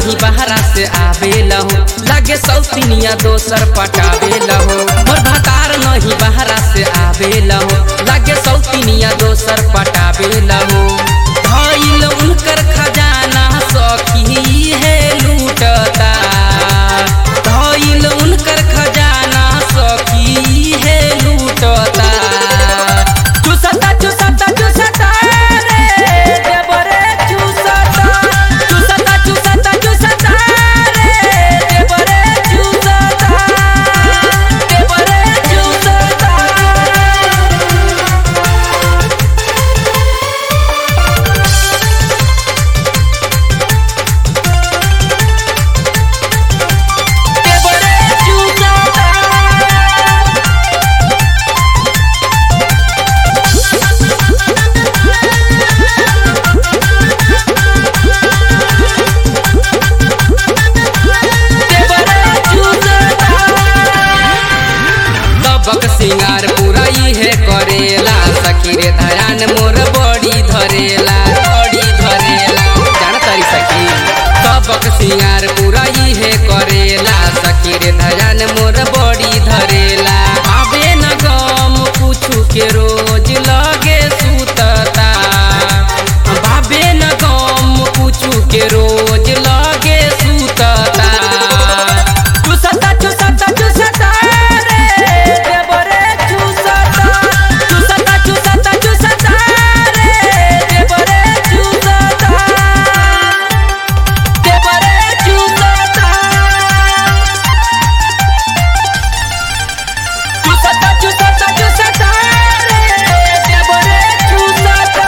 नहीं बहरा से आवेला हो लागे सौतिनिया दोसर पटावेला हो मोर भतार नहीं बहरा से आवेला हो लागे सौतिनिया दोसर पटावेला हो धइल उनकर खजाना सखी है लूटता धइल उनकर खजाना सखी है लूटता चुसता चुसता चुसता रे देवरे चुसता चुसता चुसता चुसता रे देवरे चुसता देवरे चुसता देवरे चुसता दबक सिंगार पूरा इहे करेला सखी रे धयान मोर बड़ी धरेला बड़ी धरेला जान तारी सखी दबक सिंगार पूरा इहे करेला सखी रे धयान मोर बड़ी धरेला आबे न गम पूछू के रोज लगे सुतता बाबे न गम पूछू के रोज लगे सुतता चुसता चुसता चुसता रे देवरे चुसता चुसता चुसता चुसता रे देवरे चुसता देवरे चुसता चुसता चुसता चुसता रे देवरे चुसता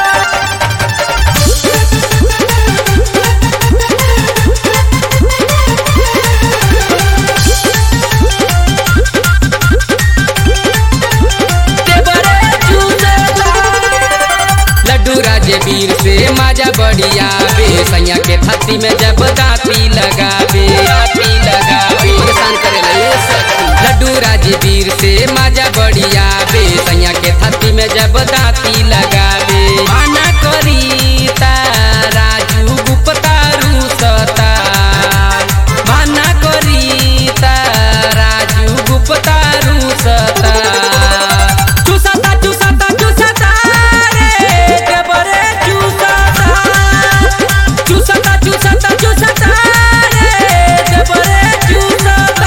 देवरे चुसता लड्डू राजे वीर से माजा बढ़िया बे सैया के छाती में जब दाती लगावे दाती लगावे परेशान करे ये सखी लड्डू राजे वीर से माजा बढ़िया बे सैया के छाती में जब दाती लगावे माना करी ता राजू गुप्ता रूसता माना करी ता राजू गुप्ता रूसता चुसता चुसता चुसता रे देवरे चुसता चुसता चुसता चुसता रे देवरे चुसता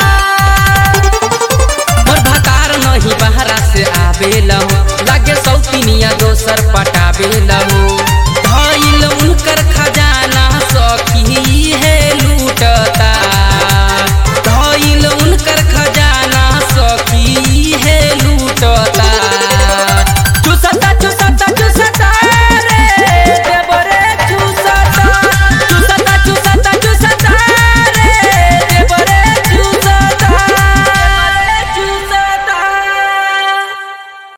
मोर भतार नहीं बहरा से आवेला हो लागे सौतिनिया दोसर पटावेला हो